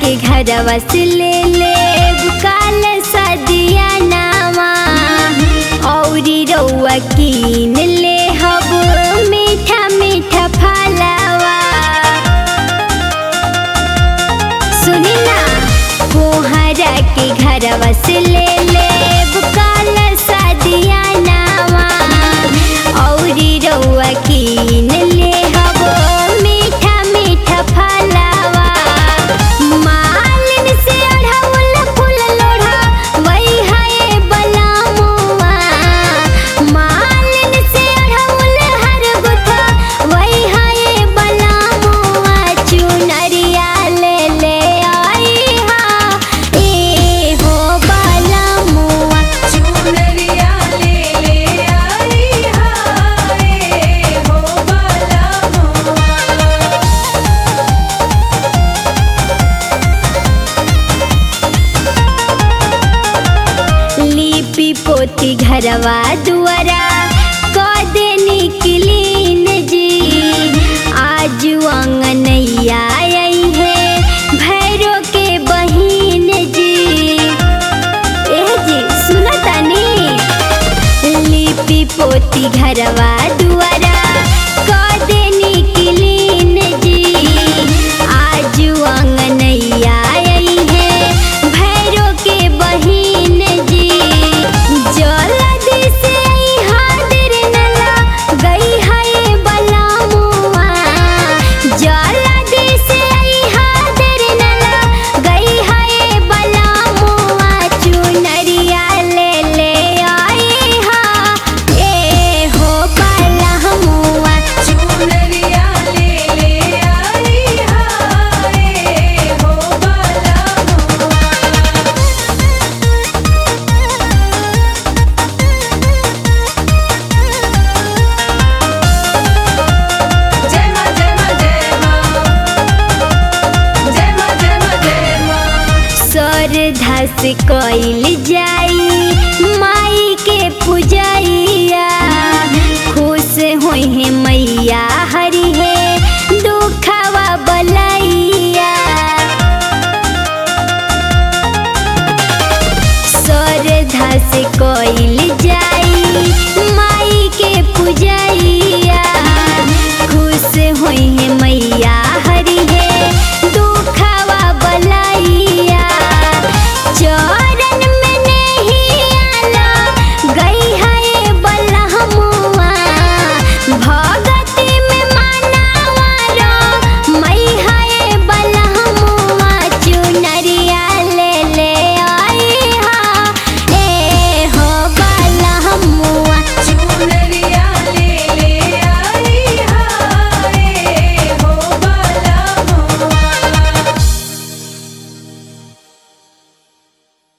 के घरवा से ले ले काल सदिया नामा औरी रउआ कीन ले हब मीठा मीठा फलावा सुनी ना कोहरा के घरवा से ले ले काल सदिया नामा औरी रउआ कीन ले हब मीठा मीठा फलावा मालिन से अढ़ौल फूल लोढ़ा वही है बलामुआ मालिन से अढ़ौल हर गुथा वही है बलामुआ चुनरिया ले ले आई हा ए हो बलामुआ चुनरिया ले ले आई हाय हो बाला मुआ लिपि पोती घरवा दुआरा कदनी क्लीन जी आज अंगनैया आई है भैरो के बहिन जी एह जी सुनतानी लिपि पोती घरवा दुआरा कदनी क्लीन जी आज अंगनैया आई है भैरो के बहिन जी जल्दी से आई हादिर नला गई है बलामुआ जल्दी से आई हादिर नला गई है बलामुआ चुनरिया ले ले आई हा ए हो बलामुआ चुनरिया ले ले आई हाय हो बाला मुआ जय मां जय मां जय मां जय मां जय मां जय मां श्रद्धा से कइल जाई माई के पूजैया खुश होई है मैया हरि है दुखवा बलैया श्रद्धा से कइल